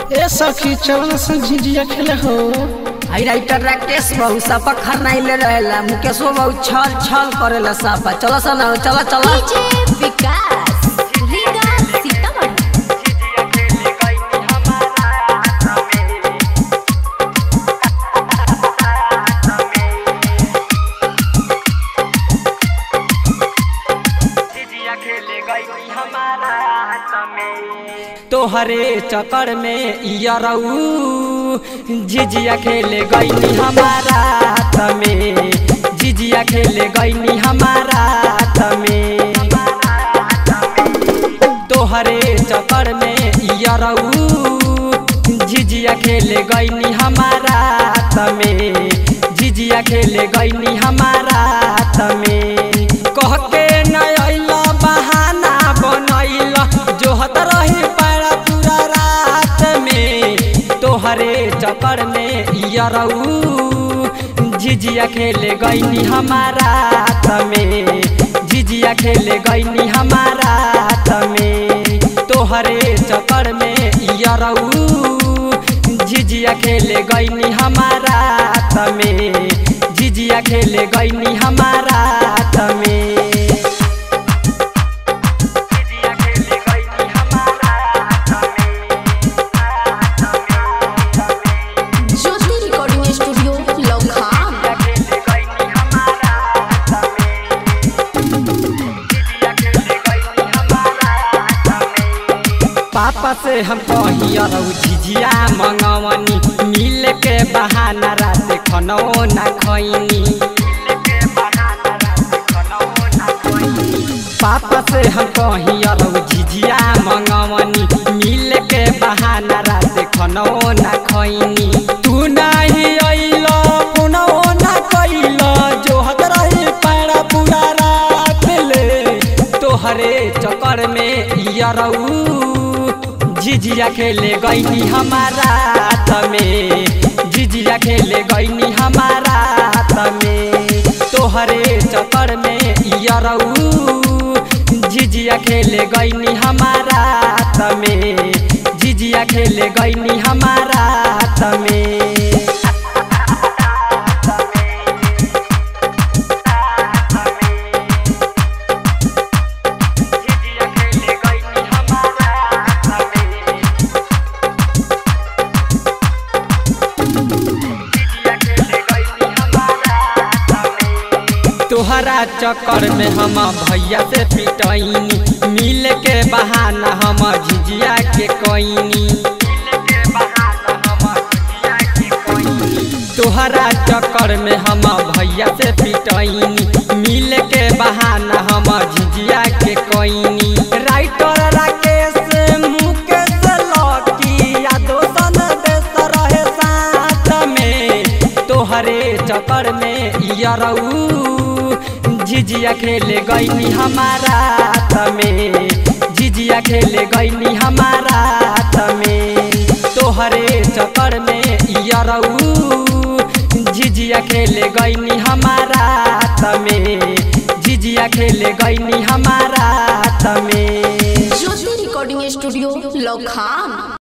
ए सखी चल से झिझिया खेले हो आई राइटर राकेश बहु सापा खरनाइले रहेला मुकेशो बहु छल छल करेला सापा चलो सन चलो चलो डीजे विकास रीगा सीतामढ़ी तोहरे चक्कर में यरऊ झिझिया खेले गईनी हमारा हाथ में झिझिया खेले गईनी हमारा हाथ में तोहरे चक्कर में यरऊ झिझिया खेले गईनी हमारा हाथ में झिझिया खेले गईनी हमारा हाथ में कह के न अइला बहाना बनैल जोहत रही पारा पूरा रात में तोहरे चक्कर में यरऊ झिझिया खेले गईनी हमारा हाथ में झिझिया खेले गईनी हमारा हाथ में तोहरे चक्कर में यरऊ झिझिया खेले गईनी हमारा हाथ में झिझिया खेले गईनी हमारा हाथ में ज्योति रिकॉर्डिंग स्टूडियो लौखाम पापा से हम कहियरौ झिझिया मंगवनी मिल के बहाना रात खनो ना खैनी पापा से हम कहियरौ झिझिया मंगवनी मिल के बहाना रात खनो ना खैनी तू नाही अइल पुनो ना कैल जोहत रही पैरा पूरा रात ले तोहरे चक्कर में यरऊ झिझिया खेले गईनी हमारा हाथ में झिझिया खेले गईनी हमारा हाथ में तोहरे चक्कर में यरऊ झिझिया खेले गईनी हमारा हाथ में झिझिया खेले गईनी हमारा हाथ में तोहरा चक्कर में हम भैया से पिटैनी मिल के बहाना हम झिझिया के कैनी तोहरा चक्कर में हम भैया से पिटैनी मिल के बहाना हम झिझिया के कैनी राइटर राकेश मुकेश लकी या दोसन देश रहे साथ में तोहरे चक्कर में यरऊ झिझिया खेले गईनी हमारा हाथ में झिझिया खेले गईनी हमारा हाथ में तोहरे चक्कर में यरऊ झिझिया खेले गईनी हमारा हाथ में झिझिया खेले गईनी हमारा हाथ में ज्योति रिकॉर्डिंग स्टूडियो लौखाम